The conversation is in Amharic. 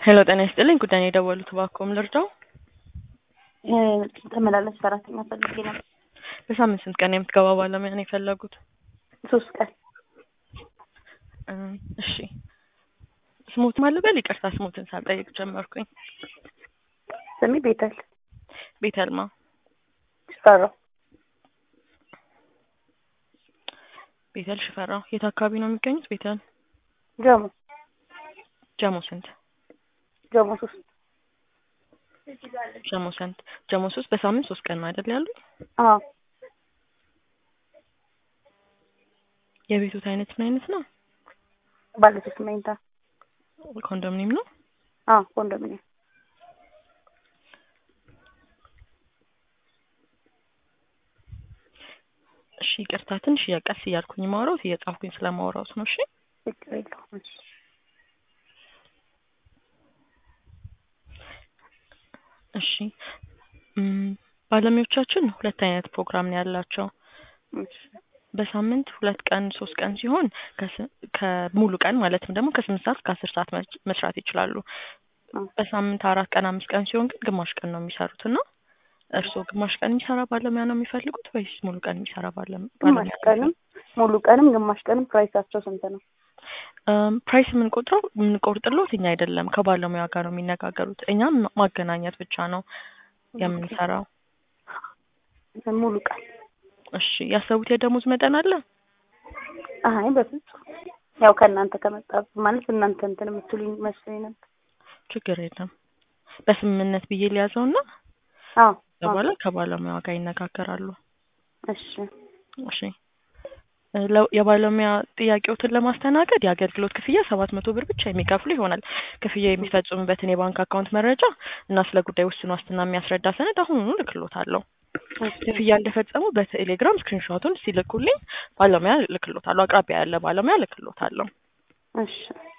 ሄሎ ጤና ይስጥልኝ። ጉዳይ ነው የደወሉት፣ እባክዎን ልርዳው? ተመላላሽ ሰራተኛ ፈልጌ ነበር። በሳምንት ስንት ቀን የምትገባ ባለሙያ ነው የፈለጉት? ሶስት ቀን እ እሺ ስሞት ማለበል ይቅርታ፣ ስሞትን ሳልጠይቅ ጀመርኩኝ። ስሜ ቤተል ቤተልማ ሽፈራው ቤተል ሽፈራው። የት አካባቢ ነው የሚገኙት? ቤተል ጀሞ ጀሞ ስንት? ጀሞ ሶስት ጀሞ ስንት? ጀሞ ሶስት። በሳምንት ሶስት ቀን ነው አይደል ያሉ? አዎ የቤቱት አይነት ምን አይነት ነው? ባለ ሶስት መኝታ ኮንዶሚኒየም ነው? አዎ ኮንዶሚኒየም እሺ ይቅርታ፣ ትንሽ እያቀስ እያልኩኝ ማውራት እየጻፍኩኝ ስለማውራት ነው። እሺ ችግር የለውም እሺ እሺ እም፣ ባለሙያዎቻችን ሁለት አይነት ፕሮግራም ነው ያላቸው። እሺ በሳምንት ሁለት ቀን ሶስት ቀን ሲሆን ከስ- ከሙሉ ቀን ማለትም ደግሞ ከስምንት ሰዓት እስከ አስር ሰዓት መስ- መስራት ይችላሉ። አ- በሳምንት አራት ቀን አምስት ቀን ሲሆን ግን ግማሽ ቀን ነው የሚሰሩት እና እርስዎ ግማሽ ቀን የሚሰራ ባለሙያ ነው የሚፈልጉት ወይስ ሙሉ ቀን የሚሰራ ባለም- ግማሽ ባለሙያ? ነው ቀንም ሙሉ ቀንም ግማሽ ቀንም ፕራይሳቸው ስንት ነው? እም፣ ፕራይስ የምንቆጥረው የምንቆርጥሎት እኛ አይደለም፣ ከባለሙያ ጋር ነው የሚነጋገሩት። እኛም ማገናኘት ብቻ ነው የምንሰራው። ሙሉ ቀን እሺ ያሰቡት የደሞዝ መጠን አለ? አይ በፍጹም ያው ከእናንተ ከመጣ ማለት እናንተ እንትን የምትሉኝ መስሎኝ ነበር። ችግር የለም። በስምምነት ብዬ ሊያዘውና አዎ አዎ በኋላ ከባለሙያ ጋር ይነጋገራሉ። እሺ እሺ እ ለ- የባለሙያ ጥያቄዎትን ለማስተናገድ የአገልግሎት ክፍያ ሰባት መቶ ብር ብቻ የሚከፍሉ ይሆናል። ክፍያ የሚፈጽሙበትን የባንክ አካውንት መረጃ እና ስለ ጉዳይ ውስን ዋስትና የሚያስረዳ ሰነድ አሁኑኑ ልክሎታለሁ። ክፍያ እንደፈጸሙ በቴሌግራም ስክሪንሾቱን ሲልኩልኝ ባለሙያ ልክሎታለሁ። አቅራቢያ ያለ ባለሙያ ልክሎታለሁ። እሺ